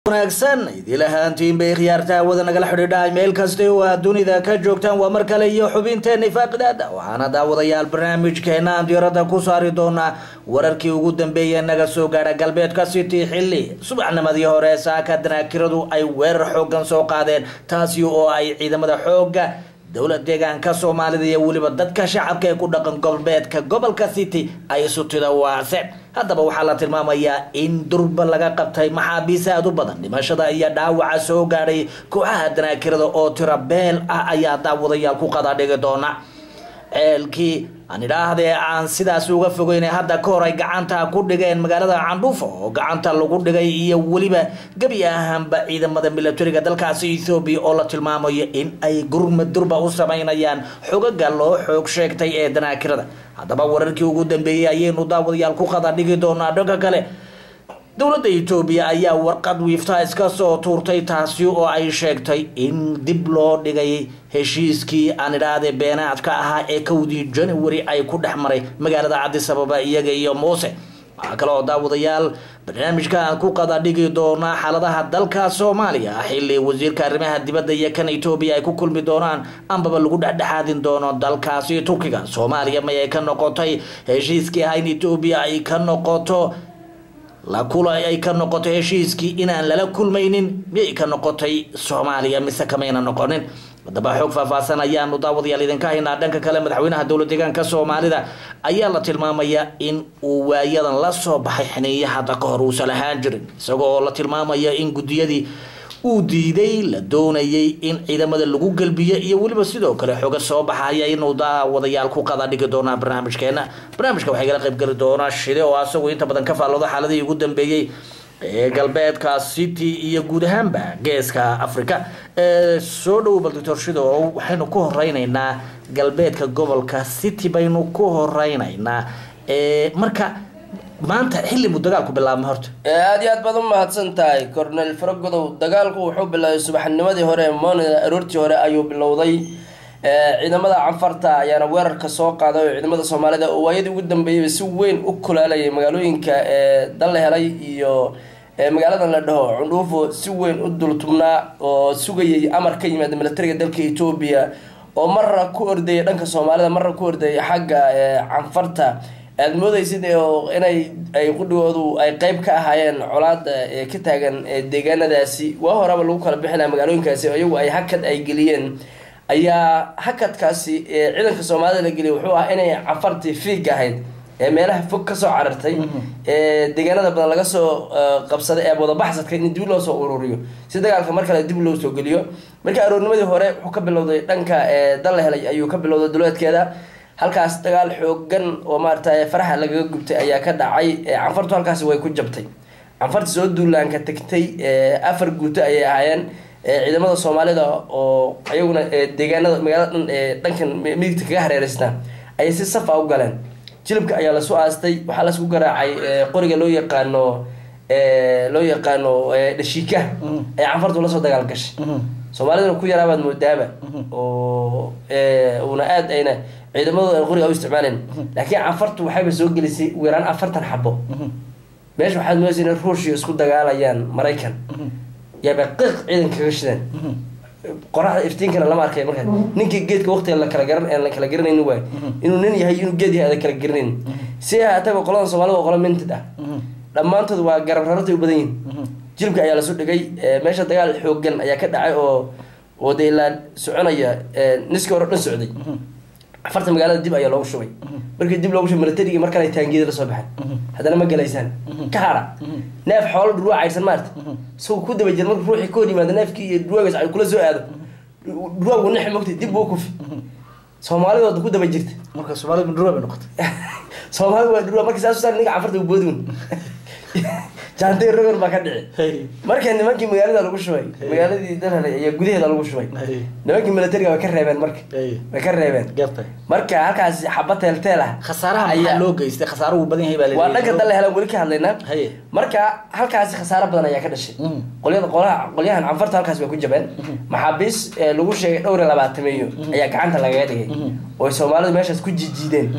wanaagsan idil ahaantiin bay khiyaarta hawada nagala xidhiidhahay meel kasta oo aad dunida ka joogtaan waa mar kale iyo xubinteena faaqidaada waxaana daawadayaal barnaamijkeena aan diirada ku saari doonaa wararkii ugu dambeeyay naga soo gaadha galbeedka city xilli subaxnimadii hore saaka danaakiradu ay weerar xoogan soo qaadeen taasi oo ay ciidamada xooga dowlad deegaanka soomaalida iyo weliba dadka shacabka ee ku dhaqan galbeedka gobolka city ay sutida waase haddaba waxaa la tilmaamayaa in durba laga qabtay maxaabiis aada u badan dhimashada iyo dhaawaca soo gaadhay kooxaha danaakirada oo tiro beel ah ayaa daawadayaal ku qadadhigi doona ceelkii aan idhaahdee aan sidaas uga fogeyn hadda ka hor ay gacanta ku dhigeen magaalada candhuufo oo gacanta lagu dhigay iyo weliba gebi ahaanba ciidamada milatariga dalkaasi ethoobiya oo la tilmaamayo in ay gurmad durba u sameynayaan xogaga loo xoog sheegtay ee danaakirada haddaba wararkii ugu dambeeyey ayaynu daawadayaal ku qada dhigi doonaa dhanka kale dowladda etoobiya ayaa warqad wiifta iska soo tuurtay taasi oo ay sheegtay in dib loo dhigay heshiiskii aan idhaahde beenaadka ahaa ee kowdii january ay ku dhex maray magaalada cadis ababa iyaga iyo muuse waxaa kale oo daawadayaal barnaamijka aan ku qada dhigi doonaa xaaladaha dalka soomaaliya xilli wasiirka arrimaha dibadda iyo kan etoobiya ay ku kulmi doonaan ambaba lagu dhexdhexaadin doono dalkaasi turkiga soomaaliya may ay ka noqotay heshiiskii ahaa in etoobiya ay ka noqoto la kula ay ka noqotay heshiiskii inaan lala kulmaynin miyay ka noqotay soomaaliya mise kamayna noqonin haddaba xoog faahfaahsan ayaanu daawadayaal idinka haynaa dhanka kale madaxweynaha dowlad deegaanka soomaalida ayaa la tilmaamaya in uu waayadan la soo baxay xiniiya hadda ka hor uusan ahaan jirin isagoo oo la tilmaamaya in guddiyadii uu diiday la doonayay in ciidamada lagu gelbiyo iyo weliba sidoo kale xoga soo baxaya inuu daawadayaal ku qada dhigi doonaa barnaamijkeena barnaamijka waxay gala qaybgeli doonaa shide oo asagu inta badan ka faallooda xaaladihii ugu dambeeyey ee galbeedka city iyo guud ahaanba geeska africa soo dhow bal doctor shido waxaynu ku horeyneynaa galbeedka gobolka city baynu ku horeyneynaa marka maanta xilli buu dagaalku bilaabmay horta aada iyo aad baad u mahadsan tahay cornel faragodow dagaalku wuxuu bilaabay subaxnimadii hore monida aroortii hore ayuu bilowday ciidamada canfarta ayaana weerarka soo qaaday oo ciidamada soomaalida oo waayadii ugu dambeeyayba si weyn u kulaalayay magaalooyinka dal la helay iyo magaaladan la dhaho cundhuufo si weyn u dultubnaa oo sugayay amar ka yimaada milatariga dalka etoobiya oo marra ku ordayay dhanka soomaalida marra ku ordayay xagga canfarta aada moodaysid inay ay qudhigoodu ay qeyb ka ahaayeen colaada ee ka taagan deegaanadaasi waa horaba lagu kala bixi laha magaalooyinkaasi iyagu ay hakad ay geliyeen ayaa hakadkaasi ciidanka soomaalida la geliyay wuxuu ah inay canfartii fiig ahayd ee meelaha fog kasoo carartay ee deegaanada badan laga soo qabsaday ee wadabaxsadka in dib loo soo ururiyo si dagaalka mar kale dib loo soo geliyo marka aroornimadii hore wuxuu ka bilowday dhanka dal la helay ayuu ka bilowday duleedkeeda halkaas dagaal xoogan oo maarata faraxa lagaga gubtay ayaa ka dhacay canfartu halkaasi way ku jabtay canfarta soo duulaanka tagtay afar guuto ayay ahaayeen ciidamada soomaalida oo iyaguna deegaanada magaalada dhan dhankan midigta kaga hareereysnaa ayay si safa u galeen jilibka ayaa lasu aastay waxaa lasku garaacay qoriga loo yaqaano loo yaqaano dhashiika ay canfartu lasoo dagaal gashay soomaalidana ku yaraabaad moodaaba oo una aada ayna ciidamadooda qoriga u isticmaaleen laakiin canfartu waxayba soo gelisay weeraan afartan xabo meesha waxaad moodaysa inay ruushia isku dagaalayaan maraykan yaaba qiiq ciidanka kaga shideen qoraxda iftiinkana lama arkay markaa ninkii geedka waqtiga la kala garan aan la kala garanaynin waay inuu nin yahay inuu geed yahay ada kala garanayn si haataba qolada soomaalida waa qolo mintid ah dhammaantood waa garab rarartay u badan yihin jilibka ayaa lasu dhigay meesha dagaal xoogan ayaa ka dhacay oo oo dee ilaa soconaya niskii hore dhan socday afarta magaalada dib ayaa loogu shubay markii dib loogu shubay milatarigii mar kale taangiyada lasoo baxeen haddana ma galaysaan ka hara neef xoolo dhurwaa caydsan maarta isagoo ku daba jira marka ruuxii ka hor yimaada neefkii iyo dhurwaagaas ay kula soo aado dhurwaagu nexi mogtay dib buu kufi soomaalidooda ku daba jirta marka soomaalida dhurwaa bay noqotay soomaalida waa dhurwaa marka saas saa ninka canfarta boodun jaantay rogan baa ka dhici marka nimankii magaalada lagu shubay magaaladii dalhalay ayaa gudaheeda lagu shubay nimankii milatariga way ka reebeen marka way ka reebeen marka halkaas xaba teelteel ah khasaaraha maxaa loo geystay khasaaruhu badan yahay baa waa dhanka dal helan weli ka hadlaynaa marka halkaasi khasaaro badan ayaa ka dhashay qolyada qolaha qolyahan canfarta halkaas way ku jabeen maxaabiis lagu sheegay dhowr iyo labaatameeyo ayaa gacanta lagaga dhigay oo soomaalidu meeshaas ku jijiideen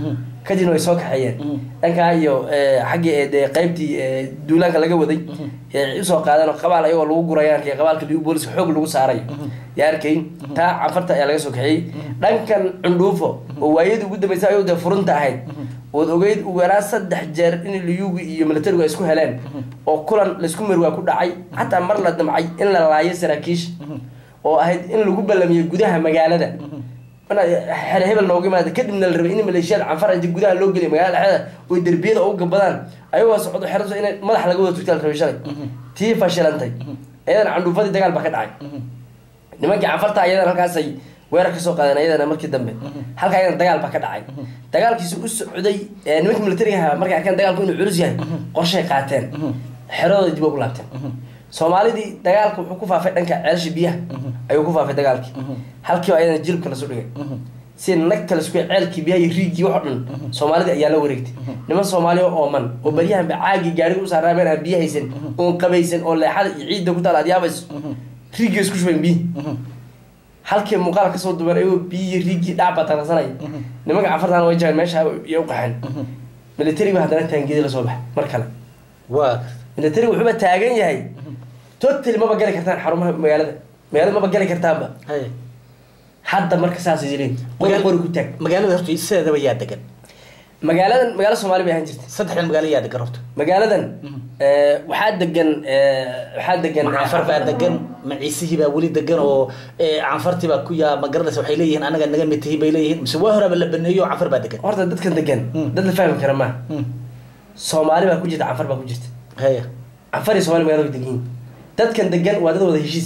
kadibna way soo kaxeeyeen dhankaa iyo eh, xaggii eh, dee qaybtii eh, duulaanka laga waday ee usoo qaadeen oo qabaal ayagoo lagu guraya arkay qabaalka liu booliska xoog lagu saaray yaa arkay taa canfarta ayaa laga soo kaxeeyey dhankan cundhuufo oo waayadii ugu dambeysay ayuu dee furunta ahayd ood ogeyd ugu yaraan saddex jeer in liyugi iyo militarigu ay isku heleen oo kulan laysku marwaa ku dhacay xataa mar la damcay in la laayo saraakiish oo ahayd in lagu ballamiyo gudaha magaalada xere hebel nooga imaada kadibna la rabay in maleeshiyada canfar inti gudaha loo geliyo magaalada dhexdeeda oy derbiyada ugu gabadaan ayagoo socdo xeraso in madax laga wada tugtaa la rabay shalay tii fashilantay iyadana candhuufadii dagaal baa ka dhacay nimankii canfarta ayadana halkaasay weerar kasoo qaadeen ayadana markii dambe halka ayadana dagaal baa ka dhacay dagaalkiisi u socday ee nimankii militariga ahaa markay arkeen dagaalku inuu culus yahay qorshay qaateen xeradooda dib ugu laabteen soomaalidii dagaalka wuxuu ku faafay dhanka ceelasha biyaha ayuu ku faafay dagaalkii halkiiba ayadana jilibka lasu dhigay si nagta lasku ceelkii biyaha iyo riigii wax o dhan soomaalida ayaa la wareegtay niman soomaaliya oo ooman oo baryahanba caagii gaariga u saaraameen aan biyo haysan oon qabaysan oo leexada iyo ciidda ku taal aad yaabayso riigii isku shubayn biyi halkii muuqaal kasoo duban ayagoo biyihii riigii dhacba tarsanay nimanka cafartan way jabeen meesha iyo u qaxeen militariga haddana taangedi lasoo baxay mar kale waa militariga wuxuuba taagan yahay totally maba gali kartaan xarumaha magaalada magaalada maba gali kartaanba hay hadda marka saasay jireen qori qori ku taag magaalada horta sideedaba yaa degan magaaladan magaalo soomaali bay ahaan jirtay saddexdan magaalo yaa degan horta magaaladan eh, waxaa degan eh, waxaa degan ma canfar baa degan ma ciisihii baa weli degan oo eh, canfartii baa ku yaa ma garanaysa waxay leeyihiin anaga naga mid tihiin bay leeyihiin mise waa horaaba la baneeyo canfar baa degan horta dadkan degan dad la fahmi kara maaha Hmm. soomaali baa ku jirta canfar baa ku jirta haya canfar iyo somaali magaalada way degan yihiin dadkan degan waa dad wada heshiis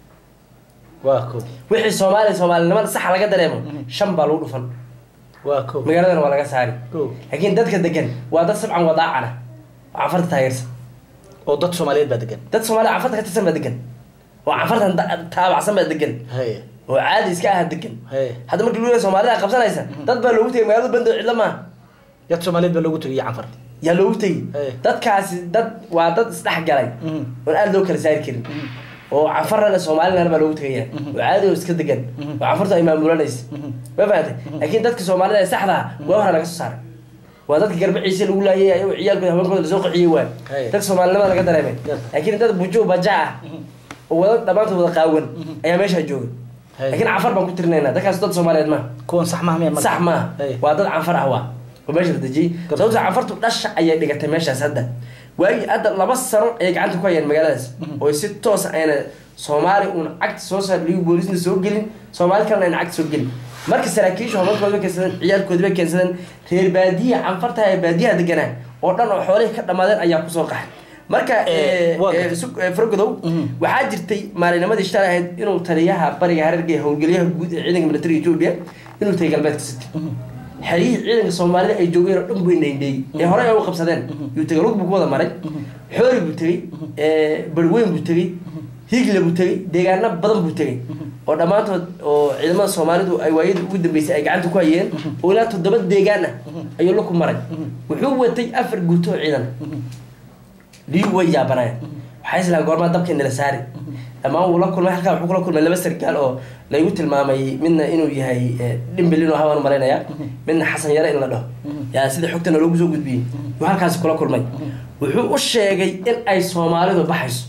waa ko wixii soomaaliya soomaalinimada saxa laga dareemo shan baa lagu dhufan waa ko magaaladana waa laga saari ko laakiin dadka degan waa dad sabcan wadaacana oo canfarta taageersan oo dad soomaaliyeed baa degan dad soomaaliya canfarta ka tirsan baa degan oo canfartan da- taabacsan baa degan haya oo caadi iska aha degan haya hadda markii luula soomaalida qabsanaysa dad baa loogu tegay magaalada bando cidlo maaha dad soomaaliyeed baa loogu tegay canfar yaa loogu tegay Hey. dadkaasi dad waa dad isdhex galay Mhm. oon aada loo kala saari karin oo canfarana soomaalilana baa loogu tegaya oo caadi oo iska degan oo canfartu ay maamulanaysa ma fahamtay laakiin dadka soomaalida ee saxda ah waa hore laga soo saaray waa dadka garbaciisa lagu laayay ayagoo ciyaalkooda haweenkooda lasoo qaxiyey waay Hey. dadka soomaalinimada laga dareemay Yes. laakiin dad bujo baja ah oo wada dhammaantood wada qaawan ayaa meesha jooga Hey. laakiin canfar baan ku tirinaynaa dadkaas dad soomaaliyeed maaha kuwan sax maaha miya marka? sax maaha Hey. waa dad canfar ah waa oo meesha la dejiyey Gab- sababto canfartu dhasha ayay dhigatay meeshaas hadda waagii hadda laba sano ayay gacanta ku hayeen magaaladaas oo si toos ayna soomaali uun cagta soo saar ligu boolisna soo gelin soomaali kalena ayna cagta soo gelin marka saraakiisha horumarkooda bay keensadeen ciyaalkooda bay keensadeen reer baadiya canfarta ee baadiyaha deganaa oo dhan oo xoolihii ka dhammaadeen ayaa kusoo qaxay marka Eh, eh, waa eh, gartay. su- eh, fargodow Mhm. waxaa jirtay maalinimadii shalay ahayd inuu taliyaha bariga hareerga ee howlgeliyaha guud ee ciidanka militariga etoobiya inuu tagay galbeedka city xerihii ciidanka soomaalida ay joogeen oo dhan buu indhaindheeyey ee horey ay u qabsadeen yuu tegay lug buu ku wada maray xoori buu tegey barweyn buu tegey higle buu tegey deegaano badan buu tegey oo dhammaantood oo ciidamada soomaalidu ay waayadii ugu dambeysay ay gacanta ku hayeen oo ilaa toddoba deegaan ah ayuu laku maray wuxuu watay afar guuto oo ciidan liyu way yaabanayeen waxay islaan goormaa dabkii nala saari dhammaan wuu la kulmay halkaa wuxuu kula kulmay laba sargaal oo laygu tilmaamay midna inuu yahay eh, dhimbil inuu habaan malaynaya midna xasan yare in la dhaho yaa sida xogtana loogu soo gudbiyey yuu halkaasi kula kulmay wuxuu u sheegay in ay soomaalidu baxayso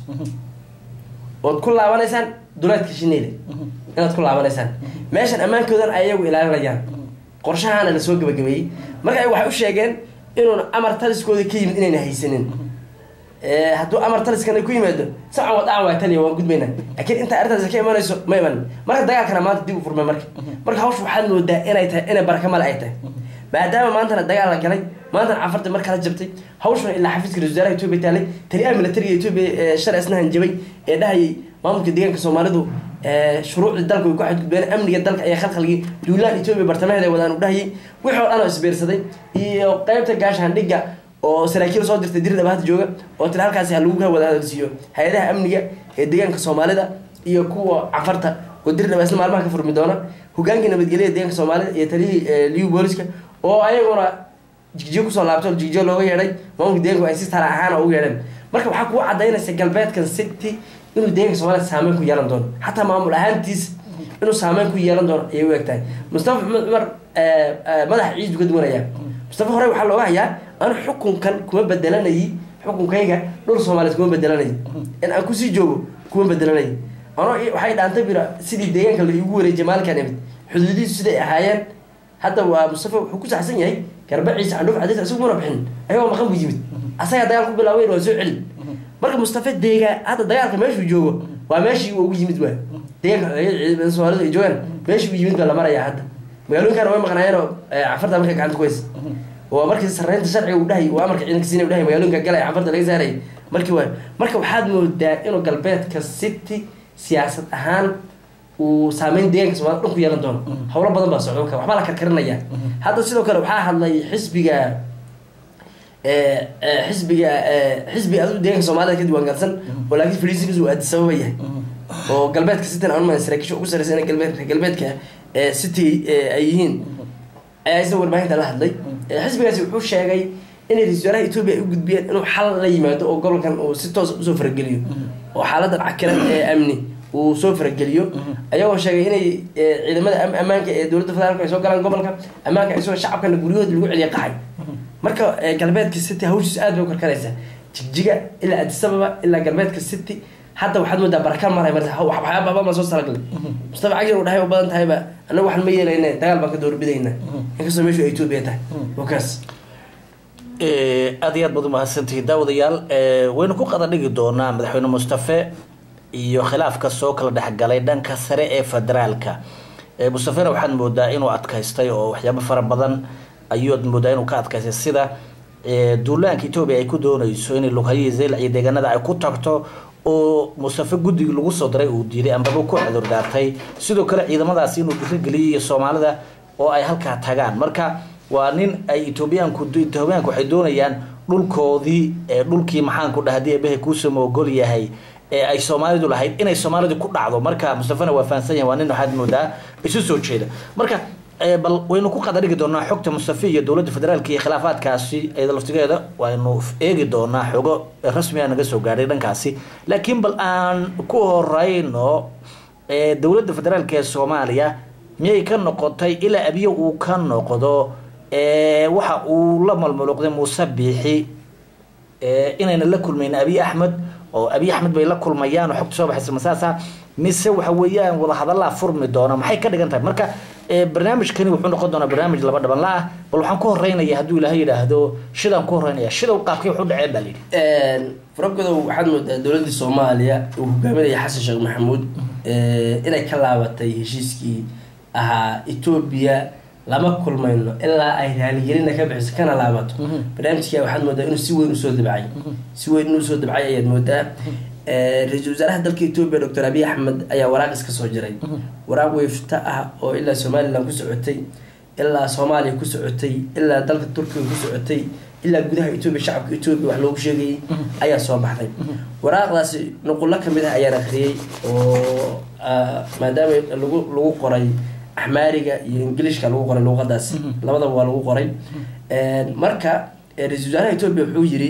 ood ku laabanaysaan duleedka shineyle inaad ku laabanaysaan meeshan ammaankoodan ay ayagu ilaalinayaan qorshahaana lasoo gabagabeeyey marka ay waxay u sheegeen inuuna amar taliskooda ka yimid inayna haysanin Eh, hadduu amar taliskana ku yimaado sacan wadaan waa taliya waan gudbaynaa laakiin inta arrintaasi ka imanayso ma iman marka dagaalkana maanta dib u furmay marka marka hawsha waxaad moodaa inay tahay inay baraka male ay tahay maadaama maantana dagaal la galay maantana cafarta mar kala jabtay hawshuna ilaa xafiiska ra-iisul wasaaraha etoobiya taalay taliyaha militariga etoobiya ee shalay isna hanjabay ee dhahayay maamulka deegaanka soomaalidu eh, shuruucdii dalka way ku xadgudbeen amniga dalka ayaa khalkhalgii duulaan etoobiya bartamaheeda ay wadaan u dhahayay wixii oo dhan oo isbiirsaday iyo qeybta gaashaandhigga oo saraakiil soo dirtay diri dhabaata jooga oo tiri halkaasi ha lagu wada hadalsiiyo hay-adaha amniga ee deegaanka soomaalida iyo kuwa cafarta oo diri dhaba isla maalmaha ka furmi doona hogaankii nabadgelyada deegaanka soomaalida iyo taliyihii eh, liu booliska oo ayaguna jigjiyo kusoo laabtay oo jigjiyo looga yeedhay maamulka deegaanku ay si tala ahaana ugu yeedheen marka waxaa kuu cadaynaysa galbeedkan city inuu deegaanka soomaalida saameyn ku yeelan doono xataa maamul ahaantiisa inuu saameyn ku yeelan doono ayay u eg tahay mustafa maxamed cumar eh, eh, madaxa ciidu ka duwanaya mustafa hore waxaa looga hayaa anu xukunkan kuma bedelanayi xukunkayga dhul soomaaliyeed kuma bedelanayo in aan kusii joogo kuma bedelanayo ano waxay dhaantay bira sidii deegaanka la iigu wareejiyay maalinkaan imid xuduudihiisu siday ahaayeen hadda waa mustafa wuxuu ku saxsan yahay garbaciisa candhuuf cadays isagu mana bixin ayagoo maqan buu yimid asagaa dagaal ku bilaabay waa soo celi marka mustafa deegaan hadda dagaalka meeshuu joogo waa meeshii uu ugu yimid waa deegaanka soomaalida ay joogaan meeshii uu yimid baa la marayaa hadda magaalooyinkaana way maqnaayeenoo cafarta markay gacanta ku haysa oo markii sarreynta sharciga uu dhahay oo amarka ciidanka siina u dhahay magaalooyinka galaya cafarta laga saarayay markii waa marka waxaad moodaa inuu galbeedka city siyaasad ahaan uu saameyn deegaanka soomaalida dhan ku yeelan doono howlo badan baa socdo marka waxbaa la karkarinaya hadda sidoo kale waxaa hadlay xisbiga xisbiga xisbiga adu deegaanka soomaalida ka diiwaangalsan oo laakiin fariisigiisu uu aadi sababa yahay oo galbeedka city aan umaa saraakiisha ugu sarreysa in galbeed galbeedka city ay yihiin ayaa isna warbaahinta la hadlay xisbigaasi wuxuu sheegay inay ra-isul wasaaraha etoobiya ay u gudbiyeen inuu xal la yimaado oo gobolkan uu si toos usoo farageliyo oo xaaladan cakiran ee amni uu soo farageliyo ayagoo sheegay inay ciidamada ammaanka ee dowladda federaalk ay soo galaan gobolka ammaanka ay soo shacabkana guryahooda lagu celiya qaxay marka galbeedka city hawshiis aad bay u karkaraysaa jigjiga ilaa adisababa ilaa galbeedka city hadda waxaad moodaa barakaan maray marta waxyaaba badan baan soo talagalay mustafa cagir uu dhahay u badan tahayba annaga waxaan ma yeelayna dagaal baan ka doorbidayna inkastoo meeshu ay etoobiya tahay wakaas aada iyo aad baad umahadsantihiin daawadayaal waynu ku qada dhigi doonaa madaxweyne mustafe iyo khilaafka soo kala dhexgalay dhanka sare ee federaalka mustafena waxaad moodaa inuu adkaystay oo waxyaabo fara badan ayuad moodaa inuu ka adkaystay sida duulaanka etoobiya ay ku dooneyso in lughayihii zeylac iyo deegaanada ay ku tagto oo mustafe guddigii lagu soo diray uu diiday ambaba ku cudurdaartay sidoo kale ciidamadaasi inuu dhiirigeliyay iyo soomaalida oo ay halkaa tagaan marka waa nin ay etoobiyaanku etoobiyaanku waxay doonayaan dhulkoodii dhulkii maxaanku dhaha hadii ebehe kuusama ogol yahay ee ay soomaalidu lahayd inay soomaalidu ku dhacdo marka mustafena waa fahansan yahay waa nin waxaad moodaa isu soo jeeda marka bal waynu ku qada dhigi doonaa xogta mustafe iyo dowladda federaalka iyo khilaafaadkaasi iyada laftigeeda waynu eegi doonaa xogo rasmiga naga soo gaadhay dhankaasi laakiin bal aan ku horeyno dowladda federaalka ee soomaaliya miyay ka noqotay ilaa abiyo uu ka noqdo waxa uu la malmaluuqday muuse biixi inayna la kulmayn abiy axmed oo abiy axmed bay la kulmayaan oo xogta soo baxaysa masaasa mise waxa weeyaan wadahadallaa furmi doona maxay ka dhigan tahay marka barnaamijkani wuxuu noqon doonaa barnaamij laba dhaban la ah bal waxaan ku horeynaya hadduu ilaahay yidhaahdo shidaan ku horeynaya shidow qaabkay waxu dhaceen baa layidhi faragodow waxaad moodaa dowladda soomaaliya uu hogaaminaya xasan sheekh maxamuud inay ka laabatay heshiiskii ahaa etoobiya lama kulmayno ilaa ay raaligelina ka bixiso kana laabato barnaamijkia waxaad moodaa inuu si weyn usoo dabcay si weyn inuu usoo dabcay ayaad moodaa ra-iisul wasaaraha dalka etoobiya doctor abiy axmed ayaa waraaq iska soo jiray waraaq weefta ah oo ilaa somalilan ku socotay ilaa soomaaliya ku socotay ilaa dalka turkiga ku socotay ilaa gudaha etoobiya shacabka etoobiya wax loogu sheegayay ayaa soo baxday waraaqdaasi nuqullo kamid ah ayaan akriyey oo maadaama lagu lagu qoray axmaariga iyo ingilishka lagu qoray luuqadaasi labadaba waa lagu qoray marka ra-isul wasaaraha etoobiya wuxuu yiri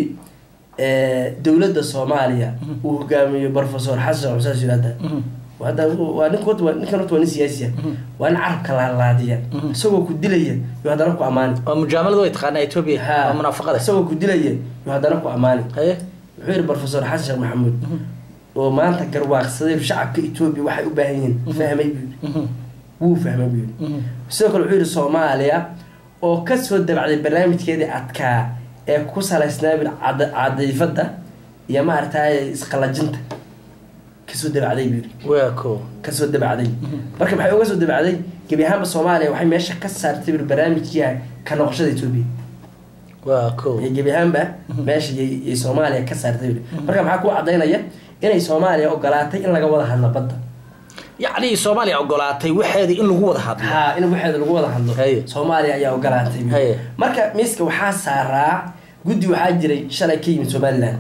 dowladda soomaaliya uu hogaamiyo professor xasan xusaas yirahda hadda waa nin waa ninkan horta waa nin siyaasiya waa nin carabka laalaadiya isagoo ku dilaya yuu haddana ku amaani waa mujaamalada way taqaanaa etoobiya waa munaafaqada isagoo ku dilaya yuu haddana ku amaani haye wuxuu yidhi professor xasan sheekh maxamuud oo maanta garwaaqsaday shacabka etoobiya waxay u baahan yihiin fahmay buu yidhi wuu fahmay buu yidhi sidoo kale wuxuu yidhi soomaaliya oo kasoo dabacday barnaamijkeedii adkaa ee ku salaysnaa cadiifada iyo maaragtay isqalajinta kasoo dabacday buu yidhi waa ko kasoo dabacday marka maxay uga soo dabacday gebi ahaanba soomaaliya waxay meesha ka saartay bur barnaamijkii ka noqoshada etoobiya waa ko iyo gebi ahaanba meesha yay soomaaliya ka saartay bur marka maxaa ku cadaynaya inay soomaaliya ogolaatay in laga wada hadlo badda yacni soomaaliya ogolaatay waxeedii in lagu wada hadlo ha in waxeeda lagu wada hadlo Haye. soomaaliya ayaa ogolaatay bur. Haye. marka miiska waxaa saaraa guddi waxaa jiray shalay ka yimid somaliland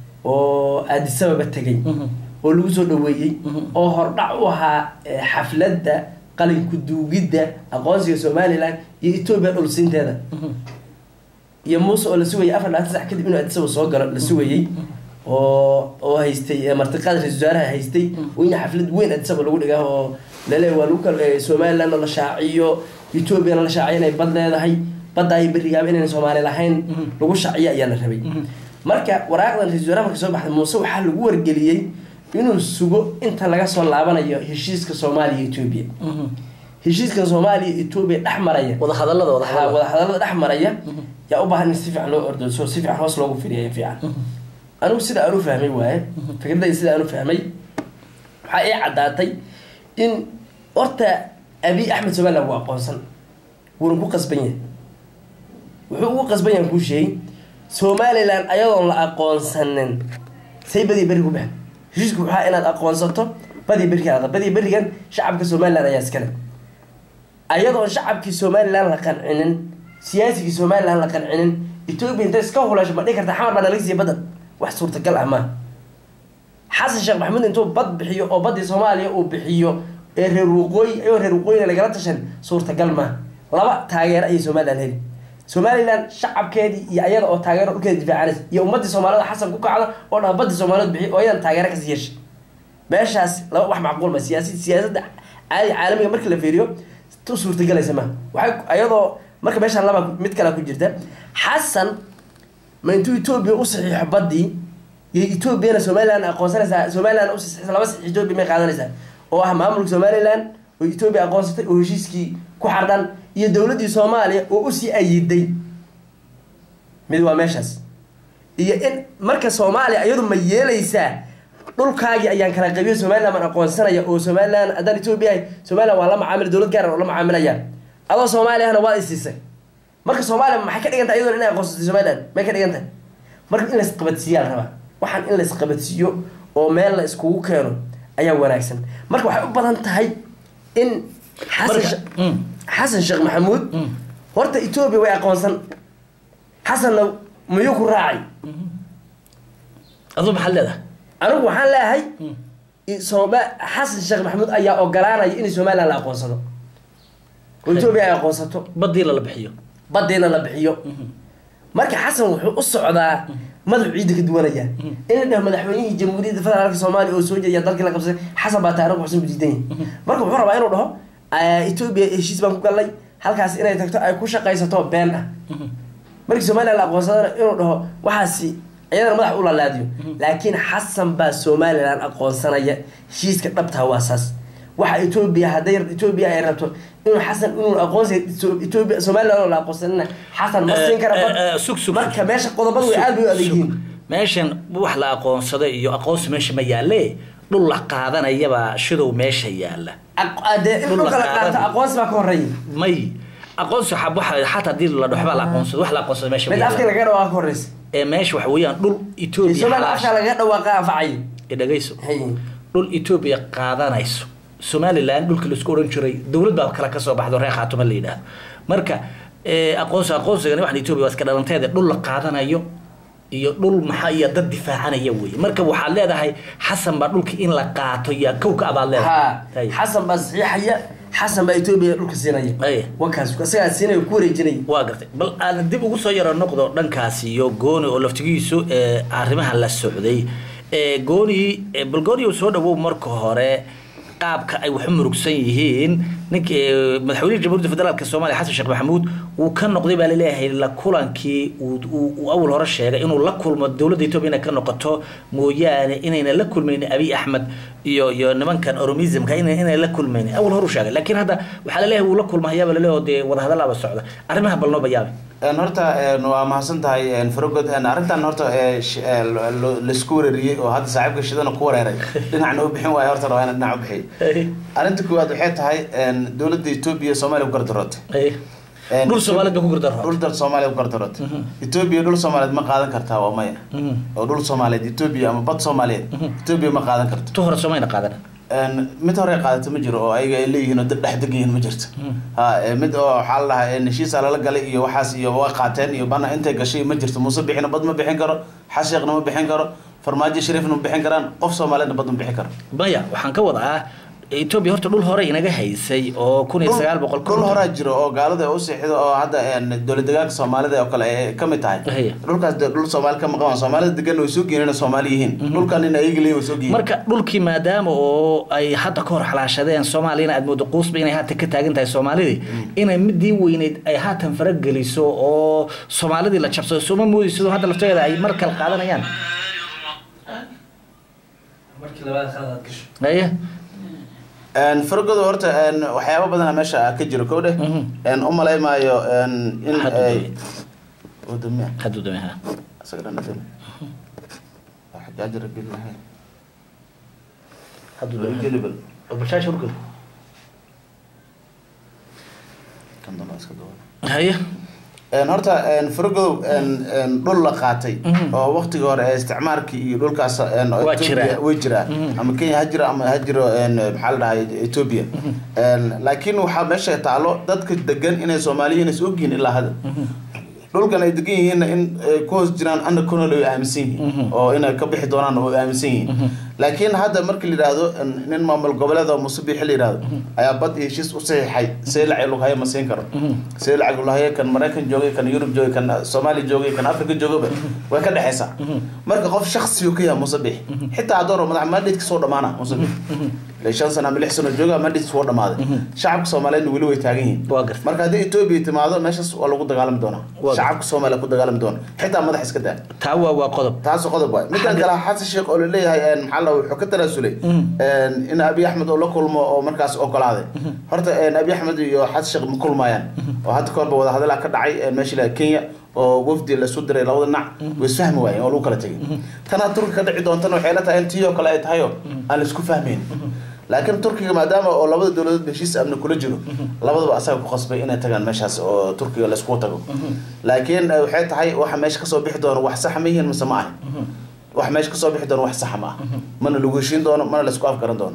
oo aadisababa tegay oo lagu soo dhaweeyey oo hordhac u ahaa eh, xafladda qalinku duugidda aqoonsiga somaliland iyo etoobiya dhulsiinteeda iyo muuse oo la sugayay afar labaatan sax kadib inuu aadisaba soo galo la sugayey oo oo haystay eh, martiqaada ra-isul wasaaraha haystay oo in xaflad weyn aadisaba lagu dhigaa oo lale waa lagu kal eh, somalilandna la shaaciyo etoobiyana la shaaciyo inay bad leedahay badda iyo berigaaba inayna soomaali lahayn lagu shaciyo ayaa la rabay marka waraaqdan ra-isul wasaaraha marka soo baxday muuse waxaa lagu wargeliyey inuu sugo inta laga soo laabanayo heshiiska soomaaliya iyo etoobiya heshiiskan soomaaliya iyo etoobiya dhex maraya wadahadalada ha wadahadalada wadahadalada dhex maraya yaa u baahan in si fiican loo ordooso si fiican hoos loogu firiya fiican anigu sida aan u fahmay waaye fikradayda sida aan u fahmay waxaa ii caddaatay in horta abiy axmed somaliland waa aqoonsan wuuna ku qasban yahay wuxuu ugu qasban yahay kuu sheegay somaliland ayadoon la aqoonsanin say badiya berri ku baxan heshiisku waxaa inaad aqoonsato badiya berrigaada badiya berrigan shacabka somaliland ayaa iskale ayadoon shacabkii somaliland la qancinin siyaasigii somaliland la qancinin etoobiya intay iska hulasho ma dhihi karta xamar baa naga siiya badan wax suurtagal ah maaha xasan sheekh maxamuud intuu bad bixiyo oo baddii soomaaliya uu bixiyo ee reer waqooyi ayoo reer waqooyina lagala tashan suurtagal maaha laba taageero ayay somaliland heli somaliland shacabkeedii iyo ayada oo taageero dhulkeeda difaacanaysa iyo ummadii soomaalida xasan ku kacda oo dhan baddii soomaaliyeed bixiyo oo iyadan taageero kasii yeeshay meeshaas laba wax macquul ma siyaasi siyaasadda caadi caalamiga marka la fiiriyo tu suurtagelaysa maaha waxay ayadoo marka meeshaan laba mid kale ku jirta xasan ma intuu etoobiya u saxiixo baddii iyo etoobiyana somaliland aqoonsanaysaa somaliland u saxiixo laba saxiix etoobiya may qaadanaysaa oo ah maamulka somaliland oo etoobiya aqoonsatay oo heshiiskii ku xardhan iyo dowladdii soomaaliya oo usii ayiday mid waa meeshaas iyo in marka soomaaliya iyadu ma yeelaysaa dhulkaagii ayaan kala qabiyo somaliland baan aqoonsanaya oo somaliland haddaan etoobiya ahay somaliland waa la macaamil dowlad gaar oo la macaamilaya adoo soomaaliyahna waa isiisay marka soomaaliya maxay ka dhigan tahay iyadoona inay aqoonsatay somaliland may ka dhigan tahay marka in laisqabadsiiyaa la rabaa waxaan in laisqabadsiiyo oo meel la iskugu keeno ayaa wanaagsan marka waxay u badan tahay in xasan Marka, she- mm. xasan sheekh maxamuud horta etoobiya way aqoonsan xasanna miyuu ku raacay aduu maxaad leedahay anigu waxaan leeyahay i- sooma xasan sheekh maxamuud ayaa ogolaanaya in somaliland la aqoonsado oo etoobiya ay aqoonsato badii lala bixiyo baddiina la bixiyo marka xasan wuxuu u socdaa madaxu ciidda ka duwanaya in la dhaho madaxweynihii jamhuuriyadda federaalka soomaaliya oo soo jeediya dalkii la qabsaday xasan baa taariikh waxsan budiidan yahay marka wuxuu rabaa inuu dhaho "Ah, etoobiya heshiis baan ku gallay halkaas inay tagto ay ku shaqaysato been ah markii somaliland la aqoonsadana inuu dhaho waxaasi iyadana madax u lalaadiyo laakiin xasan baa somaliland aqoonsanaya heshiiska dhabtaa waa saas waxa etoobiya hadday etoobiya ay rabto inuu xasan inuu aqoonsa etoobiya somaliland oo la aqoonsanina xasan ma siin kara bad. Eh, eh, sug, sug, marka sug. meesha qodobadu way aad bay u adag yihiin meeshan wax la aqoonsaday iyo aqoonsi meesha ma yaalle dhul la qaadanayaba shidow meesha yaala Aq- ah, dee in dhulka la qaato aqoonsi baa ka horeeya may aqoonsi waxa waxa xataa haddii la dhoxbaa la aqoonsado wax la aqoonsado meesha ma mid afka yaala laga dhawaa ka horeysa ee meesha waxa weeyaan dhul etoobiya somaliland xalaash afka laga dhawaaqa anfacay ee dhagayso hay dhul etoobiya qaadanayso somaliland dhulka laisku odhan jiray dowlad baa kale kasoo baxdo reer khaatuma la yidhaahdo marka eh, aqoonsi aqoonsigani waxan etoobiya waa iska dhalanteeda dhul la qaadanayo iyo dhul maxaa iyo dad difaacanaya wey marka waxaad leedahay xasan baa dhulka in la qaato iyo kowka abaad leedahay ha Hay. xasan baa saxiixaya xasan baa etoobiya dhulka siinaya Ay. wakaas isagaa siinaya ku wareejinaya waa gartay bal aan dib ugu soo yaro noqdo dhankaasi iyo gooni oo laftigiisu ee arrimaha la socday ee gooni ee bal gooni uu soo dhawow marka hore qaabka ay wax u murugsan yihiin ninka ee, madaxweynaha jamhuuriyadda federaalk soomaaliya xasan sheekh maxamuud wuu ka noqday baa laleeyahay la kulankii uu- uu uu awal hore sheegay inuu la kulmo dowladda etoobiya inay ka noqoto mooyaane inayna la kulmayn abiy axmed iyo iyo nimankan oromismka ina inay la kulmayn awal hore u sheegay laakiin hadda waxaa laleeyahay wuu la kulmahayaaba laleeyahay oo dee wadahadalaaba socda arrimaha bal noo bayaabi Een, horta een, waa mahadsan tahay een, farogod een, arrintan horta ee, sh- ee, lo- lo- laisku wereeriyey oo hadda saaxiibka shidana ku wereeray dhinacna u bixin waayo horta rabaa inaan dhinac u bixiyo arrinta koowaad waxay tahay een, dowladda etoobiya soomaaliya ku gardarootay Een, dhul soomaaliyeed bay ku gardarro dhul dal soomaaliya ku gardarootay etoobiya dhul soomaaliyeed ma qaadan kartaa waa maya oo dhul soomaaliyeed etoobiya ama bad soomaaliyeed etoobiya ma qaadan karto tu hore soomayna qaadan Een, mid hore qaadato ma jiro oo ayaga ay leeyihiin oo dad dhex deg yihiin ma jirto ha ee, mid oo waxaa la dhahaa ee, heshiisa lala galay iyo waxaas iyo waa qaateen iyo bana intay gashay ma jirto muuse bixina bad ma bixin karo xasheeqna ma bixin karo farmaajo shariifna ma bixin karaan qof soomaaliyeedna bad ma bixin karo maya waxaan ka wadaa etoobiya horta dhul hore inaga haysay oo kun iyo sagaal boqol dhul horaa jiro oo gaalada ay u seexido oo hadda dowlad degaanka soomaalida oo kale ay ka mid tahay Haya. dhulkaas dee dhul soomaali ka maqan soomaalida degan way soo geeyeen inay soomaali yihiin dhulkan in ayaga leeyihin way soo geeyeen marka dhulkii maadaama oo ay hadda ka hor xalaashadeen soomaaliyana aad moodo quusba inay haatan ka taagan tahay soomaalidii inay midii weyneyd ay haatan farageliso oo soomaalidii la jabsado sooma moodi sidoo hadda lafteeda ay mar kale qaadanayaan markii labaad khalad gasho haye fargoda horta een, waxyaabo badana meesha ka jiro kow dheh Mhm. een, u malaymaayo een, in Hadda ay dame. wadamiya hadduu dame ha isaga dhan fil xajaajira bilahay hadduu dame jelibal oo bashaasha urgada kan dambe iska duwan haye Een, horta een, fargodow een, een, dhul la qaatay Mhm. oo waqtigii hore ee isticmaalkii iyo dhulkaas een, oo Waa Ethiopia- jiraa. way jiraa Mhm. ama kenya ha jiro ama ha jiro een, maxaa la dhahay ethiopia Een, laakiin waxaa meesha taalo dadka degan inay soomaaliyiin is ogyihiin ilaa hadda dhulkan ay degan yihiinna in ay ku hoos jiraan ana kunol ay aaminsan yihiin Mhm. oo inay ka bixi doonaan oo ay aaminsan yihiin laakiin hadda markii la yidhaahdo in- nin maamul goboleed oo musubiixi la yidhaahdo ayaa bad iyo heshiis u saxiixay see lacag lughaye ma siin karo see lacag lughaye kan maraykan joogay kan yurub joogay kan soomaaliya joogay kan afrika joogaba way ka dhexaysaa marka qof shaksiyu ka yahay musabix xitaa hadduu rabo madax mandate soo dhamaana musabix ilaa shan sano ama lix sano jooga mandate soo dhamaaday shacabka soomaaliyeedna weli way taagan yihiin waa garta marka haddii etoobiya timaado meeshaas waa lagu dagaalami doonaa Waa shacabka soomaaliya ku dagaalami doona xitaa madax iska daa taa waa waa qodob taas qodob waay midkan kale xasan sheekh oo laleeyahay een, maxaa la wuxuu ka tanaasulay een, in abi axmed oo la kulmo oo markaas ogolaaday horta een, abi axmed iyo xasan sheekh ma kulmayaan oo hadda kahorba wadahadalaa ka dhacay een, meesha la kenya oo wafdi lasu diray labada dhinac way isfahmi waayeen oo lagu kala tegay tanaa turki ka dhici doontana waxay la tahay in tii oo kale ay tahayo aan la isku fahmayn laakiin turkiga maadaama oo labada dowladood heshiis amni kula jiro labadaba asaga ku qasbay inay tagaan meeshaas oo turkiga laisku tago laakiin eh, waxay tahay waxa meesha kasoo bixi doono wax sax ma yihiin mise ma ahan wax meesha kasoo bixi doono wax saxa ma ah mana lagu heshiin doono mana laisku afgaran doono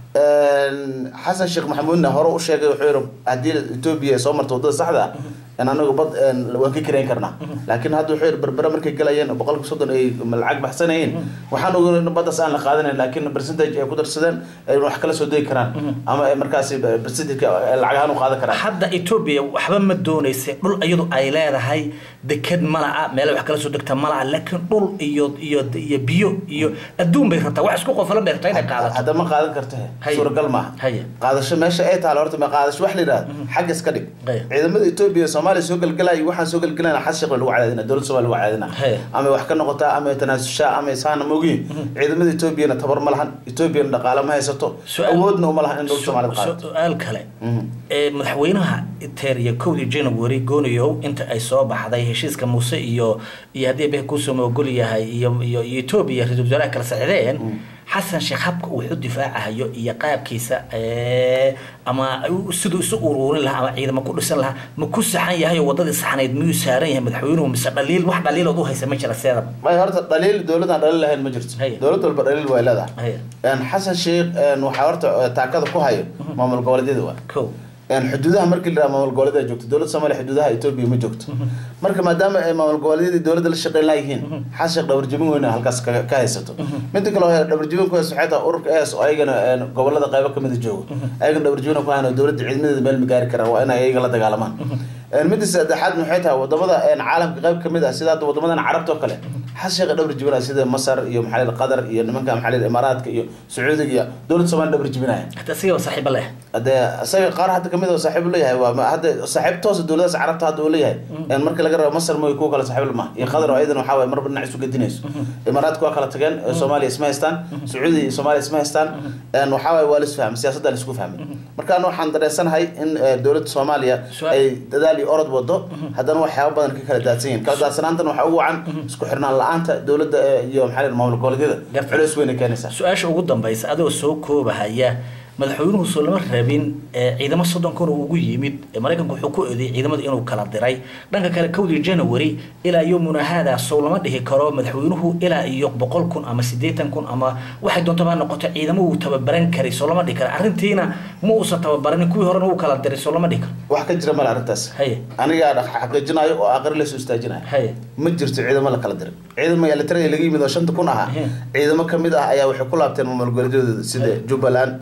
Een, xasan sheekh maxamuudna hore u sheegay wuxuu yihi haddii etoobiya ay soo marto wadada saxda ah in anagu bad een, waan ka karayn karnaa laakiin hadda wuxuu yihi berbere markay galayeen boqolka soddon ay lacag baxsanayeen waxaan ogeyn in baddaas aan la qaadanayn laakiin percentage ay ku darsadeen ay wax kala soo degi karaan ama ay markaasi percentage lacag ahaan u qaadan karaan hadda etoobiya waxba ma doonaysa dhul iyadu ay leedahay deked mala'a meel wax kala soo degta mala'a laakiin dhul iyo iyo iyo biyo iyo adduun bay rabtaa wax isku qofalan bay rabtaa inay qaadato hadda ma qaadan karta Haya. suuragal maaha Haya. qaadasho meesha ay taalo horta ma qaadasho wax la yidhahdo xagga iska dhig Haya. ciidamada etoobiya soomaaliya soo galgalaya waxaan soo galgalayna xas shaqo lagu cadaadina dowladda soomaaliya lagu cadaadina Haya. ama wax ka noqotaa ama tanaasushaa ama isaana mogiin ciidamada etoobiyana tabar ma lahan etoobiyana dhaqaale ma haysato Su'aal- awoodna uma lahan in dhul soomaalida qaadato su-aal kale Mhm. ee madaxweynaha teeriya kowdii january gooniyow inta ay soo baxday heshiiska muuse iyo iyo haddii beh kusoo moogol yahay iyo iyo iyo etoobiya ra-iisul wasaaraha kala socdeen xasan sheekh habka uu wuxu difaacahayo iyo qaabkiisa ee, ama u- siduu isu uruurin lahaa ama ciidamo ku dhisan lahaa ma ku saxan yahay oo wadadii saxnayd miyuu saaran yahay madaxweynuhu mise dhaliil wax dhaliilood u haysa ma jira seedab may horta dhaliil dowladaan dhaliil lahayn ma jirto Haya. dowlad walba dhaliil way leedahay Haya. Een, xasan sheekh een, waxaa horta eh, taakada ku hayo maamul goboleedyada waa kow een xuduudaha markii la maamul goboleed joogto dowladda soomaaliya xuduudaha etoobiya ma joogto marka maadaama ay maamul goboleedyadii dowladda la shaqeyn laayihiin xas sheekh dhabarjabin weyna halkaas ka ka haysato midda kale oo dhabarjabin ku hayso waxay tahay ururka es oo ayagana een, gobolada qaybo kamid a joogo ayagana dhabarjabin ku hayan oo dowladda ciidamadeeda meel ma gaari karaan waa inay ayaga la dagaalamaan Een, midda saddexaad waxay tahay wadamada een, caalamka qayb kamid ah sida hadda wadamadan carabta oo kale xas sheekh dhabarjabinaya sida masar iyo maxaa la yidhaha qatar iyo nimanka maxaa la yidhaha imaaraadka iyo sacuudiga iyo dowladda soomaaliya dhabarjabinaya hata sigaba saaxiiba leh hadee isaga qaar hadda kamid oo saaxiib u leeyahay waa ma- hadda saaxiib toosa dowladaas carabta hadda uu leeyahay een marka laga rabo masar mooy kuwa kale saaxiib lama iyo qatar oo ayadan waxaa waye marba dhinac isu gedinayso imaaraadka waa kala tageen ee soomaaliya isma haystaan sacuudiya iyo soomaaliya isma haystaan een waxaa waye waa la isfahmay siyaasadda la isku fahmay marka anu waxaan dareensanahay in eh, dowladda soomaaliya Su'aal- ay dadaal iyo orod wado haddana waxyaaba badan ka kala daadsan yihiin kala daadsanaantan waxaa ugu wacan isku xirnaan la-aanta dowladda eh, iyo maxaa la yidhaha maamul goboleedyada Garta. culeys weyn ay keenaysaa su-aasha ugu dambaysa adoo soo koobahaya madaxweynuhu soo lama rabin ee ciidamo soddon kun oo ugu yimid ee maraykanku wuxuu ku eedeeyey ciidamada inuu kala diray dhanka kale kowdii january ilaa yomuna haadaa sow lama dhihi karo madaxweynuhu ilaa iyo boqol kun ama siddeetan kun ama waxay doontaba ha noqoto ciidamo uu tababaran karay soo lama dhihi karo arrintiina ma uusan tababaranin kuwii horena uu kala diray soo lama dhihi karo wax ka jira male arrintaas haye anigaa dhaq- xaqiijinayo oo aqri la soo istaajinayo haye ma jirto ciidamo la kala diray ciidamo elitria laga yimid oo shanta kun ahaa Mhm. ciidamo kamid ah ayaa waxay ku laabteen maamul goboleedyadooda sida jubbaland een,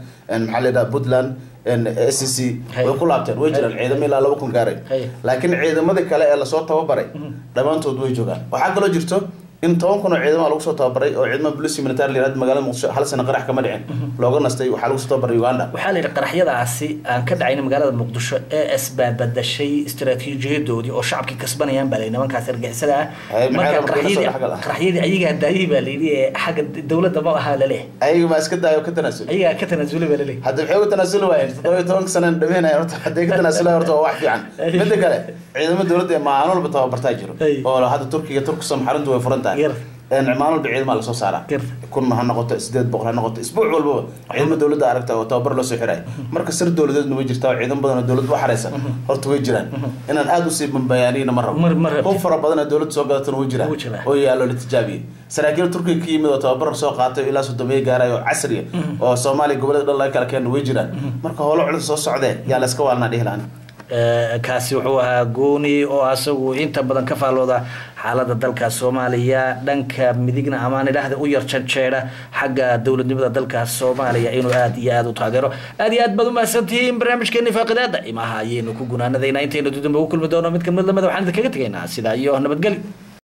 maxaa la yidhaha puntland s c Hay. way ku laabteen way jiraan ciidamo ilaa laba kun gaaray Hay. laakiin ciidamadii kale ee lasoo tababaray dhammaantood way joogaan waxaa kaloo jirto in toban kun oo ciidama lagu soo tababaray oo ciidamada police military la yihahdo magaalada muqdisho hal sano qarax kama dhicin looga nastay waxaa lagu soo tababaray uganda waxaa la yidhi qaraxyadaasi aan ka dhacayna magaalada muqdisho ee isbaabadashay istaraatiijiyadoodii oo shacabkii kasbanayaan baa la yidhi nimankaas argixisada ah Ay, maxay marka rabaan inay soo qaraxyadii dhexgal ah? qaraxyadii ayagaa daayay baa la yidhi ee xagga dowladda ma ahaa laleeyahay ayaga maa iska daayo ka tanaasul ayagaa ka tanaasulay baa laleeyahay hadda maxay uga tanaasuli waayeen toddoba iyo tobanka sana dhameynaya horta hadday ka tanaasula horta waa wax fiican midda kale ciidamada dowladda ee maalin walba tababartaa jiro Ay. oo hadda turkiga turkisam xaruntu way furan tahay Yar. een maalin walba ciidama lasoo saaraa Yar. kun ha noqoto sideed boqol ha noqoto isbuuc walbaba ciidamada dowladda aragta oo tababar loo soo xirayo marka sir dowladeedna way jirtaa oo ciidan badan oo dowladda u xareysan horta way jiraan inaan aada usii bambayaaniyna ma rabo Mar- ma rabtid. hub fara badan oo dowladda soo gadatana way jiraan Wuu jiraa. oo yaallo la tijaabiyey saraakiil turkiga ka yimid oo tababar soo qaatay ilaa soddomiye gaaray oo casriya oo soomaaliya gobolada dhan laga kala keena way jiraan marka howlo culus soo socdee yaa la iska waalnaa dhihi laani Eh, kaasi wuxuu ahaa gooni oo asagu inta badan ka faallooda xaalada dalka soomaaliya dhanka midigna amaan idhaahda u yar janjeedha xagga dowladnimada dalka soomaaliya inuu aad iyo aad u taageero aad iyo aad baad umahadsantihiin barnaamijkeeni faaqidaada imaha ayaynu ku gunaanadaynaa intaynu dudamba u kulmi doono mid kamid lamida waxaan idinkaga tegaynaa sidaa iyo nabadgelyo